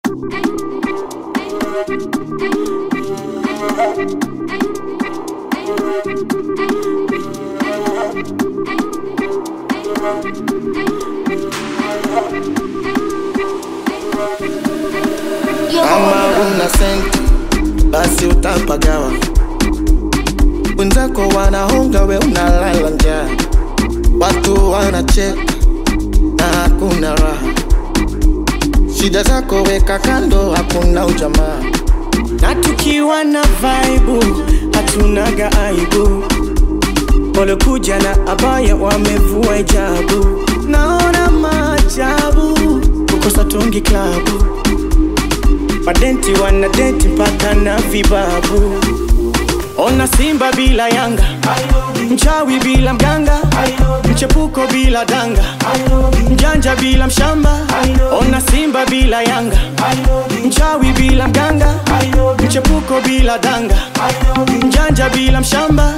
Kama una senti basi utapagawa, wenzako wanahonga, we unalala njaa, watu wanacheka na hakuna raha. Shida zako weka kando, hakuna ujamaa. na tukiwa na vaibu hatunaga aibu walokuja na abaya wamevua hijabu naona maajabu kukosa tungi klabu madenti wana denti mpaka na vibabu ona simba bila yanga mchawi bila mganga mchepuko bila danga mjanja bila mshamba ona simba bila yanga mchawi bila mganga mchepuko bila danga mjanja bila mshamba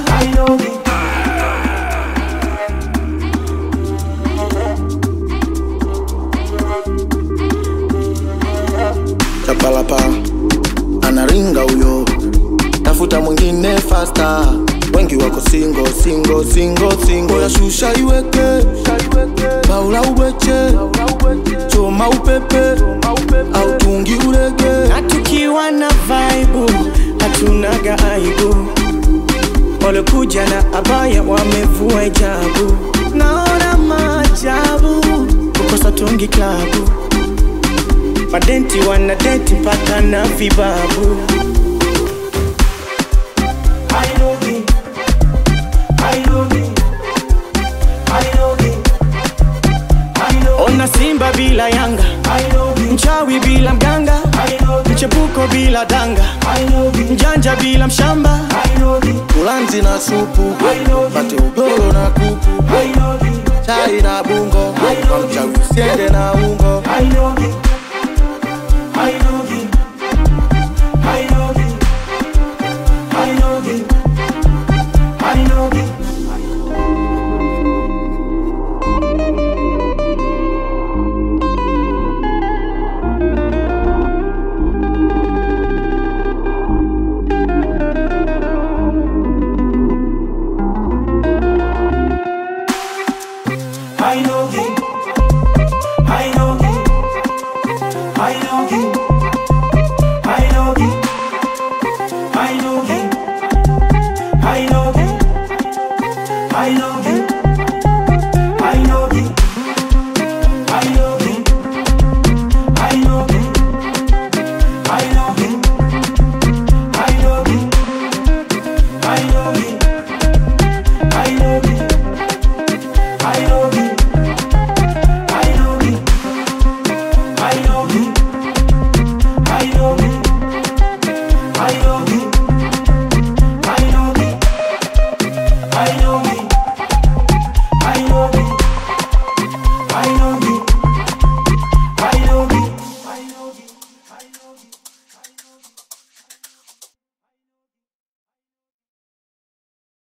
Chapalapa anaringa huyo, tafuta mwingine fasta. Wengi wako singo singo singo singo, ya shusha iweke baula uweche choma upepe au tungi urege na tukiwa na vaibu hatunaga aibu walokuja na abaya wamevua hijabu naona maajabu kukosa tungi klabu madenti wana denti mpaka na vibabu ona simba bila yanga mchawi bila mganga mchepuko bila danga mjanja bila mshamba ulanzi na supu pate udoro na kuku chai na bungo kwa mchawi usiende na ungo